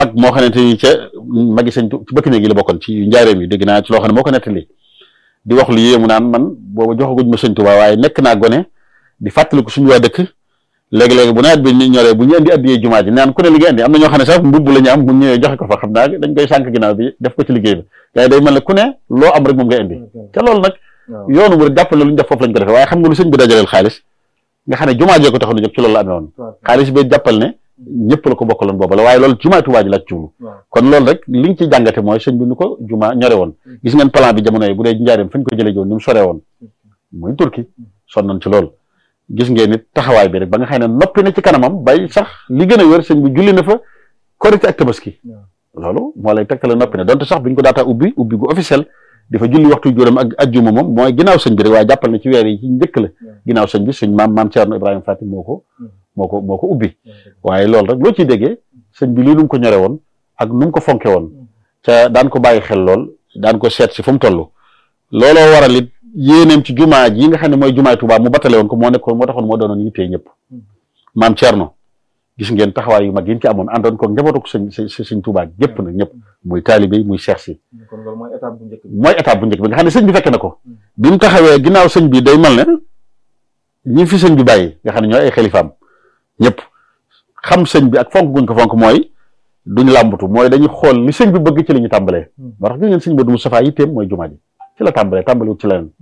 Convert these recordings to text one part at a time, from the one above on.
ak moo xamante ni ca magi sëñ ci bëkk néeg yi la bokkoon ci njaareem yi dégg naa ci loo xam ne moo ko nettali di wax lu yéemu naan man booba joxaguñ ma sëñ Tuubaa waaye nekk naa gone di fàttaliku suñu waa dëkk léegi-léegi bu nawet bi ñu ñoree bu ñu indi addiyee jumaa ji naan ku ne li nga indi am na ñoo xam ne sax mbubb la ñu am bu ñëwee joxe ko fa xam naa dañ koy sànk ginnaaw bi def ko ci liggéey bi waaye day mel ne ku ne loo am rek moom ngay indi te loolu nag yoonu mu jàpp na lu ñu def foofu lañ ko defee waaye xam nga lu sëñ bi dajaleel xaalis nga xam ne jumaa jee ko taxoon a jóg ci loolu la amee woon xaalis bi jàppal ne ñëpp la ko bokkaloon booba la waaye loolu jumaa Tuubaa ji la ci jublu kon loolu rek li nga ci jàngate mooy sëñ bi nu ko jumaa ñore woon gis ngeen plan bi jamono yi bu dee njaareem fañ ko jëlee joon ni mu soree woon muy turki sonnoon ci loolu gis ngeen nit taxawaay bi rek ba nga xam ne noppi na ci kanamam bay sax li gën a wér sëñ bi julli na fa korite ak tabaski loolu moo lay tegtale noppi na donte sax biñ ko daataa ubbi ubbi gu officiel di fa julli waxtu juróom ak ajjuma moom mooy ginnaaw sëñ bi rek waaye jàppal na ci weer yi ci njëkk la ginnaaw sëñ bi suñ maam maam Ceerno Ibrahima Fatim moo ko moo ko moo ko ubbi waaye loolu rek loo ciy déggee sëñ bi lii nu mu ko ñore woon ak nu mu ko fonke woon ca daan ko bàyyi xel lool daan ko seet si fu mu toll looloo waral it yéeneem ci jumaa ji nga xam ne mooy jumaay Tuubaa mu battale woon ko moo nekkoon moo taxoon moo doonoon yittee ñëpp maam Ceerno gis ngeen taxawaay yu mag yi ci amoon àndoon ko njabootu ko sëñ sëñ Tuubaa gépp nag ñëpp muy taalibe yi muy seex si mooy étape bu njëkk bi mooy étape bu njëkk bi nga xam ne sëñ bi fekk na ko bi mu taxawee ginnaaw sëñ bi day mel ne ñi fi sëñ bi bàyyi nga xam ne ñooy ay xalifaam ñëpp xam sëñ bi ak fonk guñ ko fonk mooy duñ làmbatu mooy dañuy xool li sëñ bi bëgg ci la ñu tàmbalee moo tax gis ngeen sëñ Modou Moustapha yitteem mooy jumaa ji ci la tàmbalee tàmbaliwut ci leneen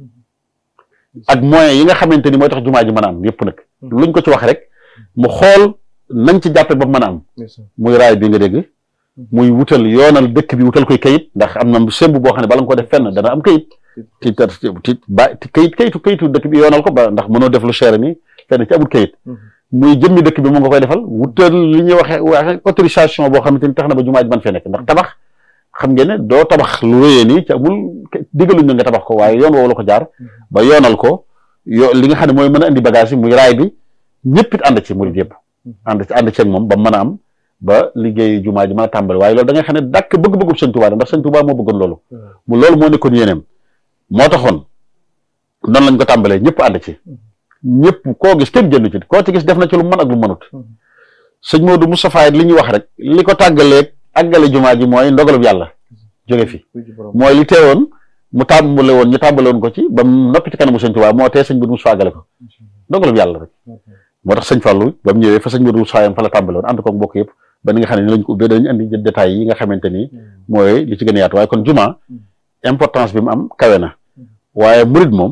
ak moyens yi nga xamante ni mooy tax jumaa ji mën a am yëpp nag luñ ko ci wax rek mu xool nañ ci jàppe ba mën a am muy raay bi nga dégg muy wutal yoonal dëkk bi wutal koy kayit ndax am na semb boo xam ne bala nga ko def fenn dana am kayit ti ti ba kayit kayitu kayitu dëkk bi yoonal ko ba ndax mënoo def lu cher ni fenn ci amul kayit muy jëmmi dëkk bi mu nga koy defal wutal li ñuy waxe waxe autorisation boo xamante ni tax na ba jumaa ji man fee nekk ndax tabax xam ngeen ne doo tabax lu rëyee nii ci amul digaluñ na nga tabax ko waaye yoon woowu la ko jaar ba yoonal ko yo li nga xam ne mooy mën a indi bagage yi muy raay bi ñëpp it ànd ci murid yëpp ànd ci ànd ci ak moom ba mën a am ba liggéey jumaa ji mën a tàmbali waaye loolu da nga xam ne dàkk bëgg-bëggub sëñ Tuubaa ndax sëñ Tuubaa moo bëggoon loolu mu loolu moo nekkoon yéeneem moo taxoon noonu lañ ko tàmbalee ñëpp ànd ci ñëpp koo gis kenn génn ci koo ci gis def na ci lu mën ak lu mënut sëñ Modou Moustapha li ñuy wax rek li ko tàggaleeg àggale jumaa ji mooy ndogalub yàlla jóge fi mooy li teewoon mu tàmbale woon ñu tàmbale woon ko ci ba mu noppi ci kanamu sëñ Tuubaa moo tee sëñ Modou Moustapha àggale ko ndogalub yàlla rek moo tax sëñ Fallou ba mu ñëwee fa sëñ Modou Moustapha yam fa la tàmbale woon ànd ko mbokk yëpp ba ni nga xam ne ni lañ ko ubbee dañu andi détails yi nga xamante ni mooy li ci gën a yaatu waaye kon jumaa importance bi mu am kawe na waaye murid moom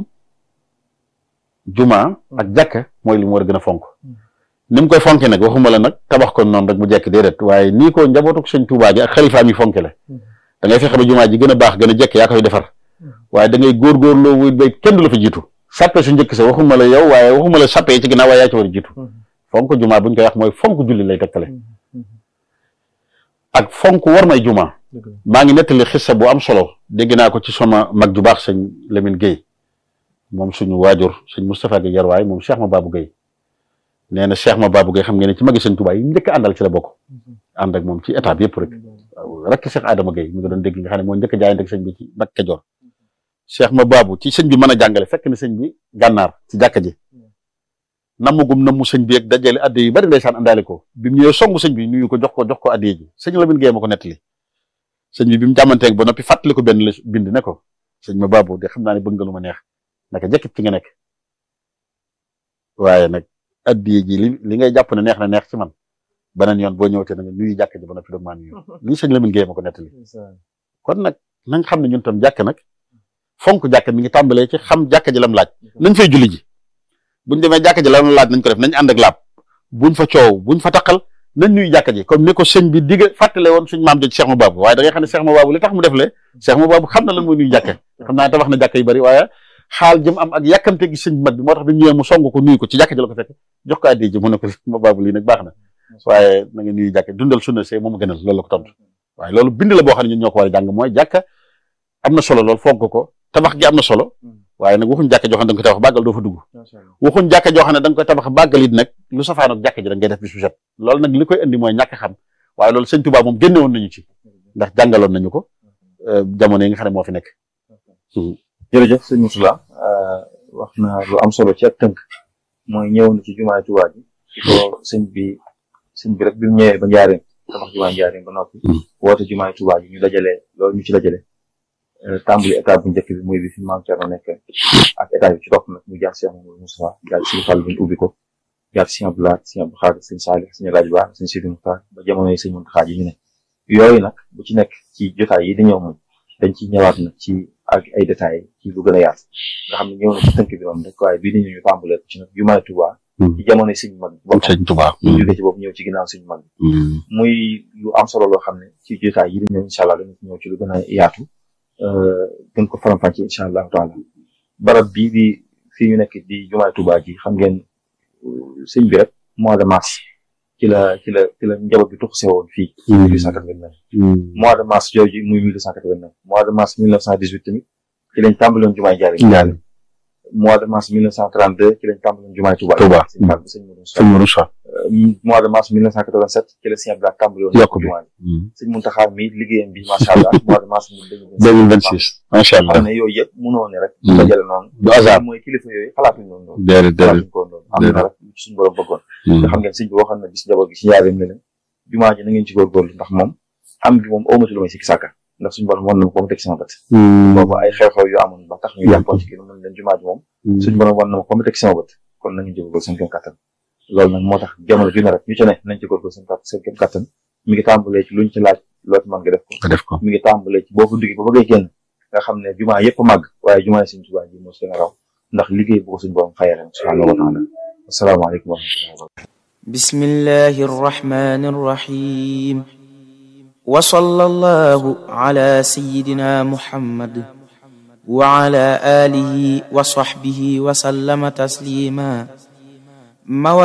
jumaa ak jàkka mooy li mu war a gën a fonk ni mu koy fonke nag waxuma la nag tabax ko noonu rek mu jekk déedéet waaye nii ko njabootu sëñ Tuubaa gi ak xalifaam yi fonke la da ngay fexe ba jumaa ji gën a baax gën a jekk yaa koy defar waaye da ngay góorgóorloo wuy bay kenn du la fa jiitu sàppe su njëkk sa waxuma la yow waaye waxuma la sàppe yi ci ginnaaw waaye yaa ci war a jiitu fonk jumaa buñ koy wax mooy fonk julli lay tekkale ak fonk war may jumaa maa ngi nettali xissa bu am solo dégg naa ko ci sama mag ju baax sëñ Lamine Guèye moom suñu waajur sëñ Moustapha Guèye yarwaay moom Cheikh ma Babou Guèye nee na Cheikh ma Babou Guèye xam ngeen ne ci magi sëñ Tuubaa yi njëkk àndal ci la bokk ànd ak moom ci étape yëpp rek rek Cheikh Adama Guèye mi nga doon dégg nga xam ne moo njëkk a jaayante ak sëñ bi ci Mbàkke Kajoor Cheikh ma Babou ci sëñ bi mën a jàngale fekk na sëñ bi gànnaar ci jàkka ji nammugum nammu sëñ bi ak dajale adde yu bari ndeysaan àndaale ko bi mu ñëwee songu sëñ bi nuyu ko jox ko jox ko adde ji sëñ Lamine Guèye ma ko nettali sëñ bi bi mu jàmmanteeg ba noppi fàttali ko benn la bind ne ko sëñ ma Babou de xam naa ne bëgg nga lu ma neex naka jëkkit ci nga nekk waaye nag addiye ji li li ngay jàpp ne neex na neex ci man beneen yoon boo ñëwtee na nga nuyu jàkk ji ba noppi doog maa nuyu lii sëñ Lamine Guèye ma ko nettali kon nag na nga xam ne ñun tam jàkk nag fonk jàkk mi ngi tàmbalee ci xam jàkk ji lam laaj nañ fay julli ji buñ demee jàkk ji lam laaj nañ ko def nañ ànd ak laab buñ fa coow buñ fa taqal nañ nuyu jàkk ji comme ni ko sëñ bi digg fàttale woon suñ maam joj Cheikh Mababou waaye da ngay xam ne Cheikh Mababou li tax mu def le Cheikh Mababou xam na lan mooy nuyu jàkk xam naa tabax na jàkk yu bari waaye xaal jëm am ak yàkkamte gi sëñ mag bi moo tax bi ñëwee mu song ko nuyu ko ci jàkk ji la ko fekk jox ko addi ji mu ne ko Mababou lii nag baax na waaye na nga nuyu jàkk dundal sunna see moom a gënal loolu la ko tontu waaye loolu bind la boo xam ne ñun ñoo ko war a jàng mooy jàkk am na solo lool fonk ko tabax gi am na solo waaye nag waxuñ jàkk joo xam ne da nga koy tabax bàggal doo fa dugg waxuñ jàkk joo xam ne da nga koy tabax bàggal it nag lu safaan ak jàkk ji da ngay def bis bu set loolu nag li koy indi mooy ñàkk xam waaye loolu sëñ Tuubaa moom génne woon nañu ci ndax jàngaloon nañu ko jamono yi nga xam ne moo fi nekk jërëjëf sëñ Moussoula wax na lu am solo ci ak tënk mooy ñëw na ci jumaay Tuubaa ji ci ko sëñ bi sëñ bi rek bi mu ñëwee ba njaareen tabax jumaay Njaaréem ba noppi woote jumaay Tuubaa ji ñu dajale loolu ñu ci dajale tàmbali état bu njëkk bi muy bi fi maam Thierno nekk ak état bi ci topp nag mu jaar Cheikh Mamadou Moustapha jaar Sëñ Fall bi ñu ubbi ko jaar Sëñ Abdou Lahad Sëñ Abdou Khadre Sëñ Saalix Sëñ Rajo Ba Sëñ Sidi Muxtaar ba jamono yi Sëñ Muntaxa ji ñu ne yooyu nag bu ci nekk ci jotaay yi di ñëw moom dañ ci ñëwaat nag ci ak ay détails ci lu gën a yaatu nga xam ne ñëw na ci tënk bi moom rek waaye bii di ñu tàmbalee ci nag jumaay Tuubaa ci jamono sëñ mag bi sëñ Tuubaa ñu jóge ci boobu ñëw ci ginnaaw sëñ mag bi muy lu am solo loo xam ne ci jotaay yi di ñëw incha allah dañu ci ñëw ci lu gën a yaatu gën ko faram-fàccee incha allahu taala barab bii di fii ñu nekk di jumaay Tuubaa ji xam ngeen sëñ bi rek mois de mars ci la ci la ci la njaboot bi tuxuse woon fii. mille huit cent quatre-vingt-neuf mois de mars jooju muy mille huit cent quatre-vingt-neuf mois de mars mille neuf cent dix-huit tamit ci lañ tàmbaloon jumaay Njaaréem. mois de mars mille neuf cent trente-deux ci lañ tàmbaloon jumaay Touba. Touba sëñ Mourou mois de mars mille neuf cent quatre-vingt-sept ci la sëñ Abdou Lahad tàmbaloon. yokk bi jumaa sëñ Mountakha mi liggéeyam bi macha allah mois de mars deux mille vingt-six macha allah xam ne yooyu yëpp mënoo ne rek. dajale noonu. du hasard mooy kilifa yooyu xalaatuñu noonu. déedéet déedéet xalaatuñu ko noonu am na rek suñu borom bëggoon nga xam ngeen sëñ bi waxoon na bis njaboot gi ci Njaaréem ne leen jumaa ji na ngeen ci góorgóorlu ndax moom am bi moom awmatu lu may sikki sàkka ndax suñu borom wan na ma ko mu teg sama bët boobu ay xew-xew yu amoon ba tax ñu yàppoon ci kii mën leen jumaa ji moom suñu borom wan na ma ko mu teg sama bët kon na ngeen ci góorgóorlu seen kéem kattan loolu nag moo tax jamono ju ne rek ñu ci ne nañ ci góorgóorlu seen seen kéem kattan mi ngi tàmbalee ci luñ ci laaj loolu mën nga def ko def ko mi ngi tàmbalee ci boo ko duggee ba bëggee génn nga xam ne jumaa yëpp màgg waaye jumaa yi suñ Tuubaa ji moo seen raw ndax liggéey bu ko suñu borom fayee ren subhaanahu wa taala asalaamaaleykum wa rahmatullahi wa barakatuh بسم الله الرحمن الرحيم وصلى الله على سيدنا محمد وعلى آله وصحبه وسلم تسليما